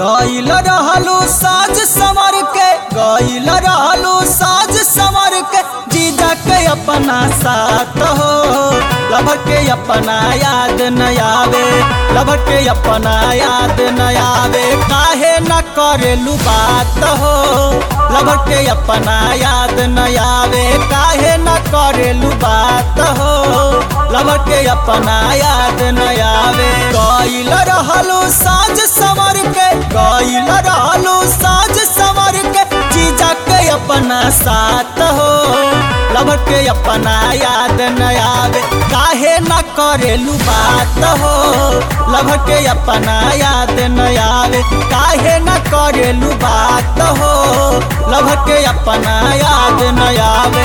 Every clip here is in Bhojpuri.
गईल रहलू साज संवर के गईल रहलू साज संवर के जीजा के अपना साथ हो लभर के अपना याद न आवे लभर के अपना याद न आवे काहे न करेलू बात हो लभर के अपना याद न आवे काहे न करेलू बात हो लभर के अपना याद न आवे गईल रहलू साज संवर के गईल रहलू साज संवर के जीजा के अपना साथ हो लभर के अपना याद न आवे काहे न करेलू बात हो लभर के अपना याद न आवे काहे न करेलू बात हो लभर के अपना याद न आवे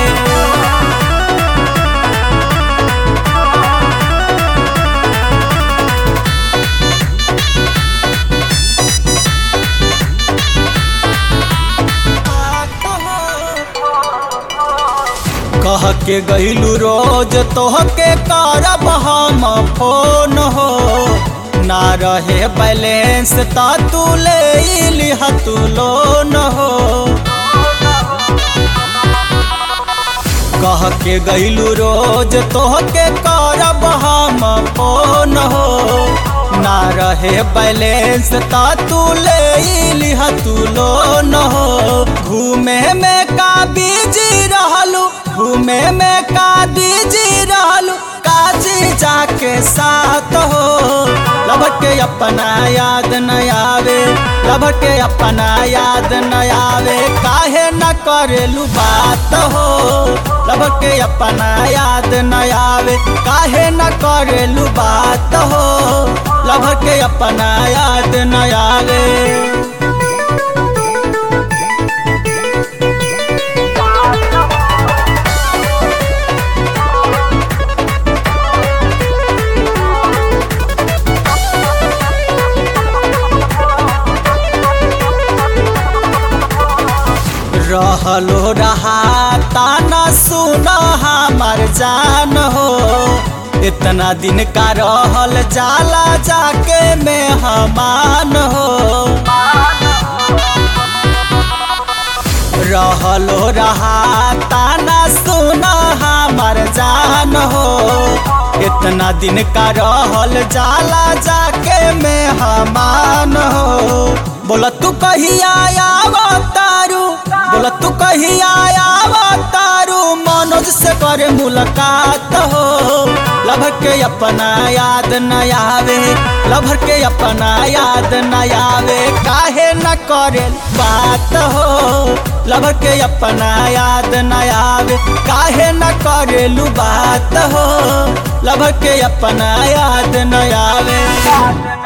कह के गईलू रोज तोहके करब हम फोन हो ना रहे बैलेंस ता तू ले लिह तू लोन हो कह के गईलू रोज तोहके करब हम फोन हो ना रहे बैलेंस ता तू ले लिह तू लोन हो घूमे में का बीजी रहलू घूमे में का बीजी रहलू काजी जाके साथ हो लभर के अपना याद न आवे लभर के अपना याद न आवे काहे न करेलू बात हो लभर के अपना याद न आवे काहे न करेलू बात हो लभर के अपना याद न आवे रहलो रहा ताना सुना हमार जान हो इतना दिन का रहल जाला जाके में हमान हो रहलो रहा ताना सुना हमार जान हो इतना दिन का रहल जाला जाके में हमान हो बोला तू कहिया आवा तारू बोला तू कहिया आवा तारू मनोज से करे मुलाकात हो लभर के अपना याद न आवे लभर के अपना याद न आवे काहे न करे बात हो लभर के अपना याद न आवे काहे न करेलू बात हो लभर के अपना याद न आवे